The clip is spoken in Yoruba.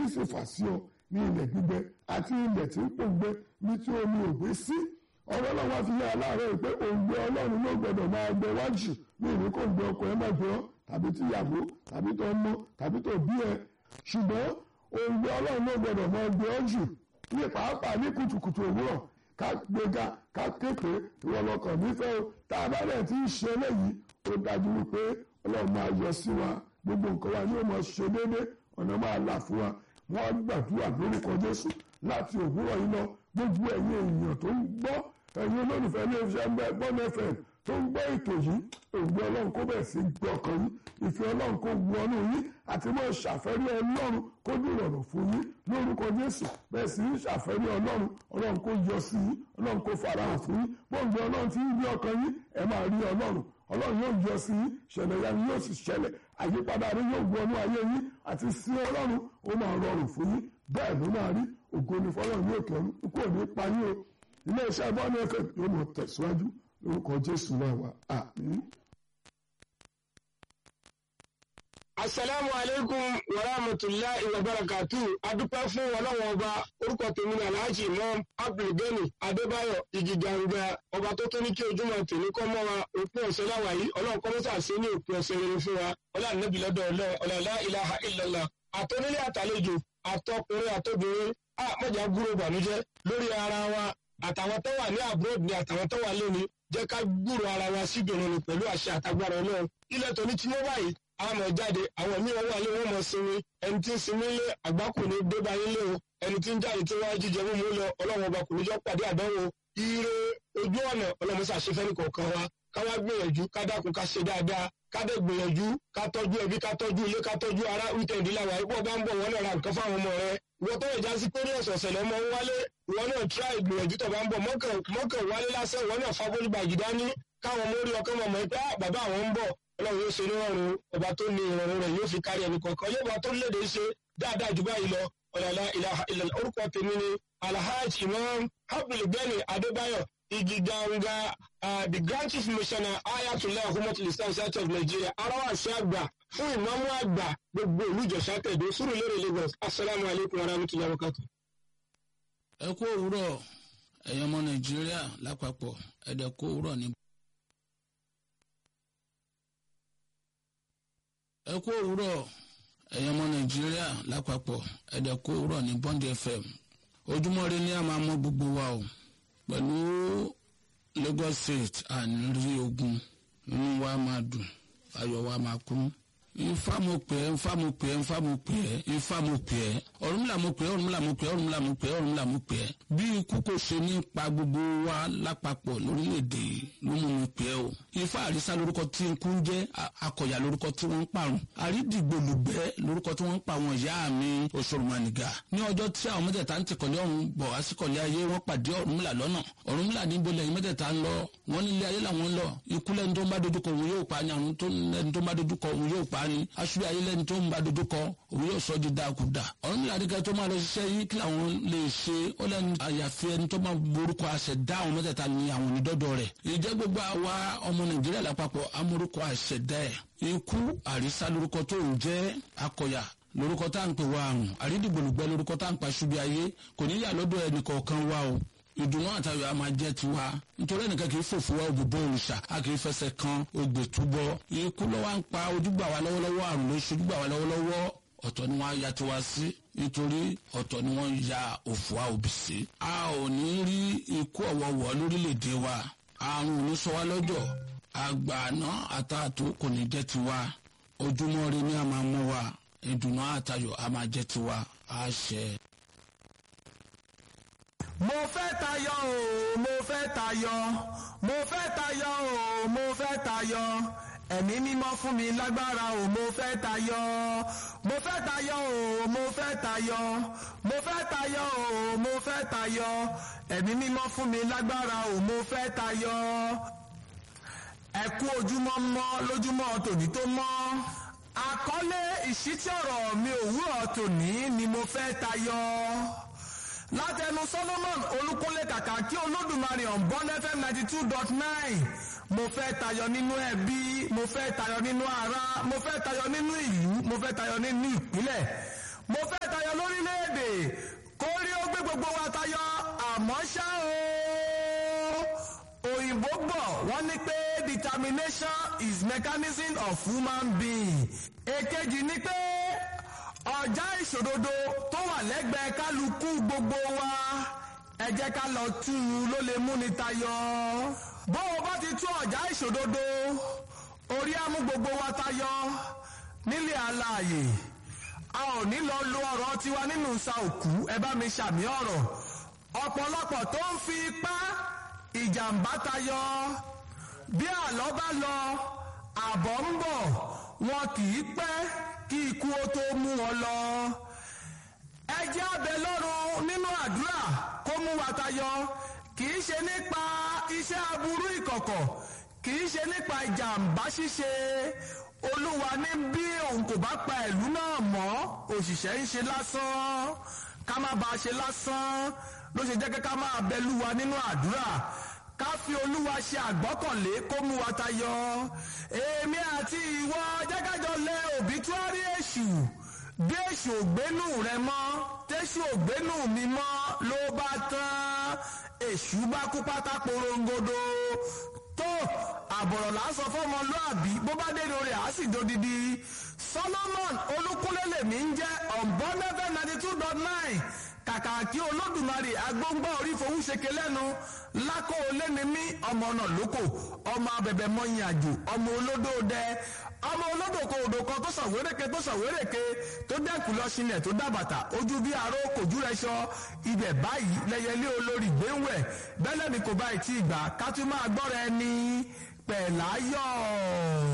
omi sì fà sí ọ ní ilẹ̀ gbígbẹ àti ilẹ̀ tí ń pòǹgbẹ ní tí omi ò gbé sí ọ̀rọ̀ náà wá fi yá aláàárẹ̀ pé òǹgbẹ ọlọ́run ló gbọdọ̀ máa gbẹ wájú ní ìní kò gbẹ ọkọ ẹ má gbẹ ọ tàbí tíyàwó tàbí tó ọmọ tàbí tó bí ẹ ṣùgbọ́n òǹgbẹ ọlọ́run ló gbọdọ̀ máa gbẹ ọ jù ní pàápàá ní kùtùkùtù òwúrọ̀ ká gbéga ká képe ìwọlọkàn nífẹ̀ẹ́ o tá a bá dẹ̀ ti ń ṣe eléyìí ó dájú wípé ọlọ́run máa yọ sí wa gbogbo nǹkan wa ni ó máa ṣe déédéé ọ̀nà máa là fún wa wọ́n gbàdúrà lórúkọ jésù láti òwúrọ̀ yìí lọ gbogbo ẹ̀yin èèyàn tó ń gbọ́ ẹ̀yin olólùfẹ́ ilé iṣẹ́ gbọ́n fm tó ń gbọ́ ètò yìí ògbé ọlọ́run kó bẹ̀rẹ̀ sí gbé ọkàn yín ìfẹ́ ọlọ́run kó wọnú yín àti mọ́ ṣàfẹ́rí ọlọ́run kó dìrọ̀rùn fún yín lórúkọ jésù bẹ́ẹ̀ sì ń ṣàfẹ́rí ọlọ́run ọlọ́run kó yọ sí yín ọlọ́run kó farahàn fún yín bóńgbé ọlọ́run ti ń gbé ọkàn yín ẹ máa rí ọlọ́run ọlọ́run yóò yọ sí yín ṣẹlẹ̀ yanu yóò sì ṣẹlẹ̀ àyípadà rẹ yóò wọnú ayé yín àti sí ọlọ́run ó máa rọrùn fún yín bẹ́ẹ̀ ló máa rí ògo ni fọlọ́run yóò kẹrù kó ní pa yín o ilé iṣẹ́ bọ́ọ̀lù ẹ̀fẹ̀ yóò mọ̀ tẹ̀síwájú lórúkọ jésù náà wà àmín. asalaamu aleykum wa rahmatulahi wa barakatu adúpẹ́ fún ọlọ́wọ́n ọba orúkọ tèmi ní alhaji imam abdulgani adébáyọ̀ igiganga ọba tó tó ní kí ojúmọ́ tèmi kọ́ mọ́ wa òpin ọ̀sẹ̀ láwàá yìí ọlọ́run kọ́mọ́sà sí ní òpin ọ̀sẹ̀ rere fún wa ọlọ́run nẹ́bí lọ́dọ̀ ọlọ́ọ̀lá ilaha illallah àtọ́nílé àtàlejò àtọkùnrin àtobìnrin a mọ̀jà gbúrò bànújẹ́ lórí ara wa àtàwọn tó wà ní abroad ni àtàwọn tó wà lónìí jẹ́ ká gbúrò ara wa síbìrin ni pẹ̀lú àṣẹ àtagbára ọlọ́run ilẹ̀ tó ní tí wọ́n báyìí àmọ̀ jáde àwọn míì wọ́n wà lé wọ́n mọ̀ sinmi ẹni tí ń sinmi lé àgbákò ní débà yín lé o ẹni tí ń jáde tí wọ́n jíjẹ mímú lọ ọlọ́run ọba kò ní jọ pàdé àdánwò ire ojú ọ̀nà ọlọ́run ṣàṣefẹ́ ní kọ̀ọ̀kan wa káwá gbìyànjú ká dákun ká ṣe dáadáa ká dẹ̀ gbìyànjú ká tọ́jú ẹbí ká tọ́jú ilé ká tọ́jú ara wíkẹ̀ndì làwà ipò bá ń bọ̀ wọ́n náà ra nǹkan fáwọn ọmọ rẹ ìwọ tó yẹ já sí pé ní ọ̀sọ̀ọ̀sẹ̀ lọ́mọ ń wálé ìwọ náà tíráì gbìyànjú tó bá ń bọ̀ mọ́kàn wálé lásán ìwọ náà fagbórí gbàgì dání káwọn ọmọ orí ọkọ mọ̀mọ́ pé bàbá àwọn ń bọ̀ ọlọ́run yóò ṣe nírọ̀rùn ọba tó ní ìrọ̀rùn rẹ̀ yóò fi kárí ẹnì kọ̀ọ̀kan yóò bá tó léde ṣe dáadáa jù báyìí lọ ọ̀làlá ìlànà orúkọ tèmi ni alhaji imam abdulgani adébáyọ̀ igiganga the grand chief missioner ayatollah ahumadu islam south of nigeria arawasi àgbà fún ìmáàmù àgbà gbogbo ìlú ìjọsà tẹ̀dó sùúrù lérè lagos asalaamu alaykum wa rahmatulahi wa barakatuh. ẹ kú òwúrọ̀ ẹ̀yin ọmọ nàìjíríà lápapọ̀ ẹ̀dẹ̀ kú òwúrọ̀ ní. ẹ kú òwúrọ̀ ẹ̀yin ọmọ nàìjíríà lápapọ̀ ẹ̀dẹ̀ kú òwúrọ̀ ní bond fm ojúmọ́ ire ní a máa mọ gbogbo wa o pẹ̀lú lagos state àníri ogun inú wa máa dùn ayọ̀ wa máa kún ifá mo pè é ifá mo pè é ifá mo pè é ifá mo pè é ọ̀rúnmìlà mo pè é ọ̀rúnmìlà mo pè é ọ̀rúnmìlà mo pè é ọ̀rúnmìlà mo pè é bí ikú kò ṣe ní pa gbogbo wa lápapọ̀ lórílẹ̀‐èdè ló mú mi pè é o ifá àrísá lórúkọ tí ikú ń jẹ́ akọ̀yà lórúkọ tí wọ́n ń parun àrídìgbòlùgbẹ́ lórúkọ tí wọ́n ń pa àwọn ìyá mi òṣòrùmọ̀nìgà ní ọjọ́ tí àwọn mẹ́tẹ̀ẹ̀ta ń tìkọ̀lé ọ̀run bọ̀ wá síkọ̀lé ayé wọ́n pàdé ọ̀rúnmìlà lọ́nà ọ̀rúnmìlà níbo lẹ́yìn mẹ́tẹ̀ẹ̀ta ń lọ wọ́n nílé ayé làwọn ń lọ ikú lẹ́ni tó ń bá dojúkọ òun yóò pa ni àrùn lẹ́ni tó ń bá dojúkọ òun yóò pa ni aṣọ ayé lẹ́ni tó ń bá dojúkọ òun yóò sọ di dákúdà ọ̀rúnmìlà ní kẹ́ tó máa lọ ṣiṣẹ́ yìí kí làwọn lè ṣe ó lẹ́nu àyàfi ẹni tó máa borúkọ àṣẹ dá àwọn mẹ́tẹ̀ẹ̀ta ní àwọn onídọ́dọ̀ rẹ̀ ìjẹ́ gbogbo àwa ọmọ nàìjíríà lápapọ̀ amórúkọ àṣẹ dá ẹ̀ ikú àrísá lórúkọ tó ń jẹ́ akọ̀yà lórúkọ tá à ń pè wá àrùn àrídìgbòlùgbẹ́ lórúkọ tá à ń pa ṣubi ayé kò ní yà lọ́dọ̀ ẹnì kọ̀ọ̀kan wá o ìdùnnú àtàwọn a máa jẹ́ tiwa nítorí ẹnìkan kì í fòfò wá òbí bọ́ òrìṣà a kì í fẹsẹ̀ kan ogbè túbọ̀ ikú lọ́wọ́ ń pa ojúgbà wa lọ́wọ́lọ́wọ́ àrùn ló ṣojúgbà wa lọ́wọ́lọ́wọ́ ọ̀tọ̀ ni wọ́n á ya tiwa sí nítorí ọ̀tọ̀ ni wọ́n ya òfò wa òbí sí. a ò ní rí ikú ọ̀wọ̀wọ̀ lórílẹ̀‐èdè wa àrùn ò ní sọ wá lọ́jọ́ àgbà àná àtàtò kò ní jẹ́ tiwa ojúmọ́ ire ni a máa mú wa ìdùnnú àtayọ̀ a máa jẹ́ tiwa àṣẹ mo fẹ́ tayọ o mo fẹ́ tayọ mo fẹ́ tayọ o mo fẹ́ tayọ ẹ̀mí mímọ́ fún mi lágbára o mo fẹ́ tayọ mo fẹ́ tayọ o mo fẹ́ tayọ mo fẹ́ tayọ o mo fẹ́ tayọ ẹ̀mí mímọ́ fún mi lágbára o mo fẹ́ tayọ ẹ kú ojúmọ́ mọ́ lójúmọ́ tòní tó mọ́ àkọlé ìṣítí ọ̀rọ̀ mi òwúrọ̀ tòní ni mo fẹ́ tayọ látẹnu solomon olúkúnlé kàkà kí olódùmarè on bond fm ninety two dot nine mo fẹ́ tayọ nínú ẹbí mo fẹ́ tayọ nínú ara mo fẹ́ tayọ nínú ìlú mo fẹ́ tayọ nínú ìpínlẹ̀ mo fẹ́ tayọ lórí education is mechanism of human being. èkejì ni pé ọjà ìṣòdodo tó wà lẹ́gbẹ̀ẹ́ kálukú gbogbo wa ẹ jẹ́ ká lọ tú u ló lè múni tayọ. bó o bá ti tú ọjà ìṣòdodo orí á mú gbogbo wa tayọ nílé alààyè a ò ní lọ lo ọ̀rọ̀ tiwa nínú sa òkú ẹ bá mi ṣàmì ọ̀rọ̀ ọ̀pọ̀lọpọ̀ tó ń fi ipá ìjàmbá tayọ bí àlọ́ bá lọ àbọ̀ ń bọ̀ wọn kì í pẹ́ kí ikú ó tó mú wọn lọ. ẹ jẹ́ abẹ lọ́rùn nínú àdúrà kó mú wa tayọ kì í ṣe nípa iṣẹ́ aburú ìkọ̀kọ̀ kì í ṣe nípa ìjàmbá ṣíṣe olúwa ní bí òun kò bá pa ìlú náà mọ́ òṣìṣẹ́ ń ṣe lásán ká má bàa ṣe lásán ló ṣe jẹ́ kí ká máa bẹ lúwa nínú àdúrà ká fi olúwa ṣe àgbọ́kànlé kó mú wa tayọ èmi àti ìwọ jẹ́kájọ lẹ òbítúárì èṣù bí èṣù ògbénú rẹ mọ́ tẹ́ṣù ògbénú mi mọ́ ló bá tán èṣù bá kú pátá porongodo tó àbọ̀rọ̀ là ń sọ fọ́mọlúàbí bó bá dé lórí àá sì dodidi solomon olúkúlé lèmi ń jẹ́ ọ̀nbọ́nẹ́fẹ́ ninety two dot nine kàkà kí olódùmarè agbóngbá orí fowóṣeke lẹ́nu lákò olénimí ọmọ ọ̀nà lóko ọmọ abẹ̀bẹ̀ mọ́yìn àjò ọmọ olódò dẹ ọmọ olódò kò odò kan tó sàwéréke tó sàwéréke tó dẹ́kun lọ sílẹ̀ tó dábàtà ojú bí aró kòjú rẹ sọ ibẹ̀ báyìí lẹyẹlé olórí gbéwẹ̀ bẹ́lẹ̀ mi kò bá ì tí ì gbà ká tún máa gbọ́ra ẹni pẹ̀láyọ̀.